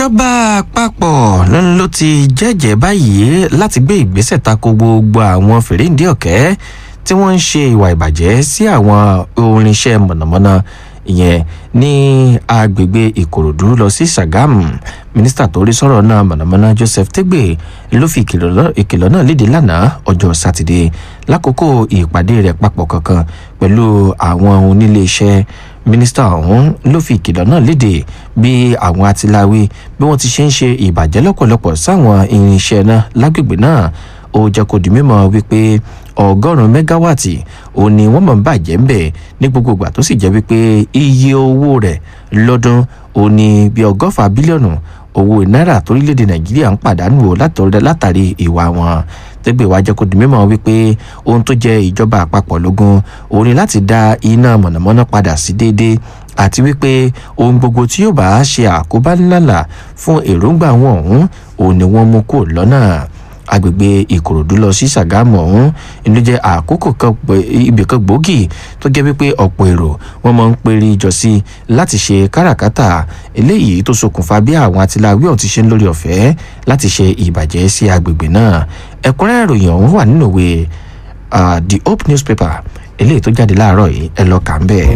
ìjọba àpapọ̀ ló ti jẹ́jẹ́ báyìí láti gbé ìgbésẹ̀ tako gbogbo àwọn fèrèǹdé ọ̀kẹ́ tí wọ́n ń ṣe ìwà ìbàjẹ́ sí àwọn orinṣẹ́ mọ̀nàmọ́ná ìyẹn ní agbègbè ìkòròdú lọ sí sàgámù mínísítà tó rí sọ̀rọ̀ náà mọ̀nàmọ́ná joseph tegbe ló fi ìkìlọ̀ náà léde lánàá ọjọ́ sátidé lákòókò ìpàdé rẹ̀ papọ̀ kankan pẹ̀lú àwọn oníléeṣẹ́ mínísítà ọ̀hún ló fi ìkìlọ̀ náà léde bí àwọn atiláwí bí wọ́n ti ṣe ń ṣe ìbàjẹ́ lọ́pọ̀lọpọ̀ sáwọn irinṣẹ́ náà lágbègbè náà ó jẹ́ kó di mímọ́ wípé ọgọ́rùn-ún mẹ́gáwáàtì ò ní wọ́n mọ̀ ń bàjẹ́ ń bẹ̀ ní gbogbo ìgbà tó sì jẹ́ wípé iye owó rẹ̀ lọ́dún ò ní bí ọgọ́fà bílíọ̀nù owó náírà torílẹ̀-èdè nàìjíríà ń pàdánù o látàrí ìwà wọn tẹ́gbẹ̀ wá jẹ́ kó di mímọ́ wípé ohun tó jẹ́ ìjọba àpapọ̀ lógún òun ni láti dá iná mọ̀nàmọ́ná padà sí déédéé àti wípé ohun gbogbo tí yóò bá ṣe àkóbá ńláńlá fún èròǹgbà wọn ọ̀hún òun ni wọ́n mú kó lọ́nà agbègbè ìkòròdú lọ sí sàgámù ọ̀hún inú jẹ́ àkókò kan ibì kan gbòógì tó jẹ́ wípé ọ̀pọ̀ èrò wọ́n máa ń pèrè jọ sí láti ṣe káràkátà eléyìí tó ṣokùnfà bí àwọn atiláwí ọ̀hún ti ṣe ń lórí ọ̀fẹ́ láti ṣe ìbàjẹ́ sí agbègbè náà ẹ̀kúnrẹ́rẹ́ ìròyìn ọ̀hún wà nínú ìwé the hope newspaper eléyìí tó jáde láàárọ̀ yìí ẹ lọ kà ń bẹ́ẹ̀.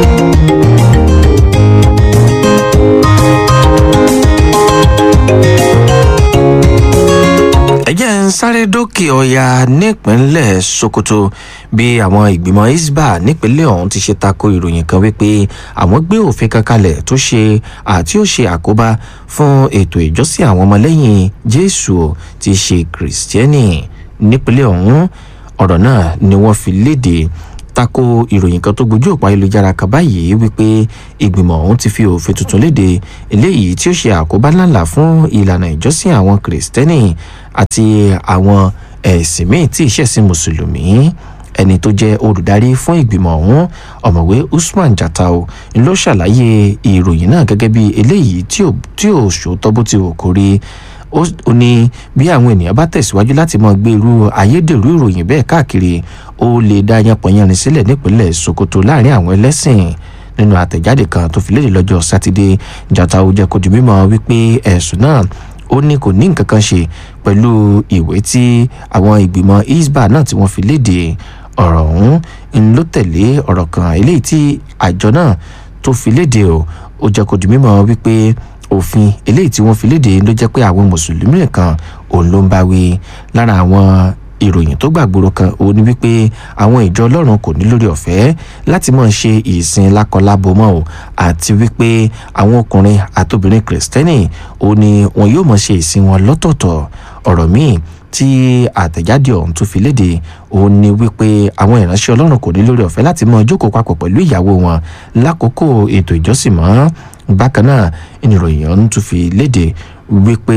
ẹjẹ́ ń sáré dókè ọ̀yà nípínlẹ̀ sokoto bí àwọn ìgbìmọ̀ isba nípínlẹ̀ ọ̀hún ti ṣe tako ìròyìn kan wípé àwọn gbé òfin kan kalẹ̀ tó ṣe àti ó ṣe àkóbá fún ètò ìjọsìn àwọn ọmọlẹ́yìn jésù ti ṣe kìrìsìtẹ́nì nípínlẹ̀ ọ̀hún ọ̀rọ̀ náà ni wọ́n fi léde tako ìròyìn kan tó gbójú òpó ayélujára kan báyìí wípé ìgbìmọ̀ ọ̀hún ti fi òfin tuntun léde eléyìí tí ó ṣe àkóbá ńláńlá fún ìlànà ìjọsìn àwọn kìrìsìtẹ́nì àti àwọn ẹ̀sìn míì tí ìṣẹ̀sìn mùsùlùmí ẹni tó jẹ́ olùdarí fún ìgbìmọ̀ ọ̀hún ọ̀mọ̀wé usman jatau ló ṣàlàyé ìròyìn náà gẹ́gẹ́ bí eléyìí tí ò ṣòótọ́ bó ti wò kórí ó ní bí àwọn ènìyàn bá tẹ̀síwájú láti máa gbé irú ayédèrú ìròyìn bẹ́ẹ̀ káàkiri ó lè dá yanpọ̀yanrin sílẹ̀ nípínlẹ̀ sokoto láàrin àwọn ẹlẹ́sìn nínú àtẹ̀jáde kan tó fi léde lọ́jọ́ sátidé jatau jẹ́ kó di mímọ́ wípé ẹ̀sùn náà ó ní kò ní nǹkan kan ṣe pẹ̀lú ìwé tí àwọn ìgbìmọ̀ isba náà tí wọ́n fi léde ọ̀rọ̀ ọ̀hún ń ló tẹ̀lé ọ̀rọ̀ kan eléyìí tí àjọ náà tó fi léde o ó jẹ́ kó di mímọ́ wípé òfin eléyìí tí wọ́n fi léde ló jẹ́ pé àwọn mùsùlùmí nìkan òun ló ń bá wí lára àwọn ìròyìn tó gbàgbóró kan òun ni wípé àwọn ìjọ ọlọ́run kò ní lórí ọ̀fẹ́ láti máa ṣe ìsìn lákọlábo mọ́ o àti wípé àwọn ọkùnrin àtobìnrin kìrìsìtẹ́nì òun ni wọn yóò máa ṣe ìsìn wọn lọ́tọ̀ọ̀tọ̀ ọ̀rọ̀ míì tí àtẹ̀jáde ọ̀hún tó fi léde òun ni wípé àwọn ìránṣẹ́ ọlọ́run kò ní lórí ọ̀fẹ́ láti máa jókòó papọ̀ pẹ̀lú ìyàwó wọn lákòókò ètò ìjọsìn mọ́ bákan náà ìròyìn ọ̀hún tún fi léde wípé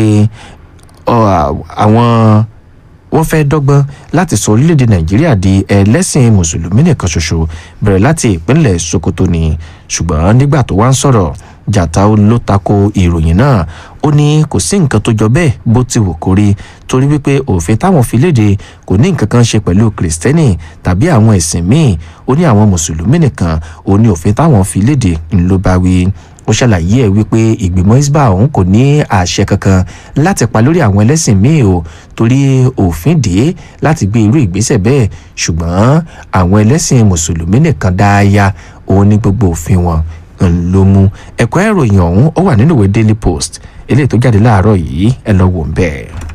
àwọn wọ́n fẹ́ dọ́gbọ́n láti sọ orílẹ̀-èdè nàìjíríà di ẹlẹ́sìn mùsùlùmí nìkan ṣoṣo bẹ̀rẹ̀ láti ìpínlẹ̀ sokoto ni ṣùgbọ́n nígbà tó wá ń sọ̀rọ̀ jàtà ló tako ìròyìn náà ó ní kò sí nǹkan tó jọ bẹ́ẹ̀ bó ti wù kó rí torí wípé òfin táwọn fi léde kò ní nǹkan kan ṣe pẹ̀lú kìrìsìtẹ́nì tàbí àwọn ẹ̀sìn míì ó ní àwọn mùsùlùmí nìkan ó ní òfin táwọn fi léde ńlọ bá wí ó ṣàlàyé ẹ wípé ìgbìmọ̀ isba ọ̀hún kò ní àṣẹ kankan láti pa lórí àwọn ẹlẹ́sìn míì o torí òfin dé láti gbé irú ìgbésẹ̀ bẹ́ẹ̀ ṣùgbọ́n àwọn ẹlẹ́sìn mùsùlùmí nìkan dáaya òun ní gbogbo òfin wọn ló mú ẹ̀kọ́ ìròyìn ọ̀hún ó wà nínú ìwé daily post eléyìí tó jáde láàárọ̀ yìí ẹ lọ wò ń bẹ́ẹ̀.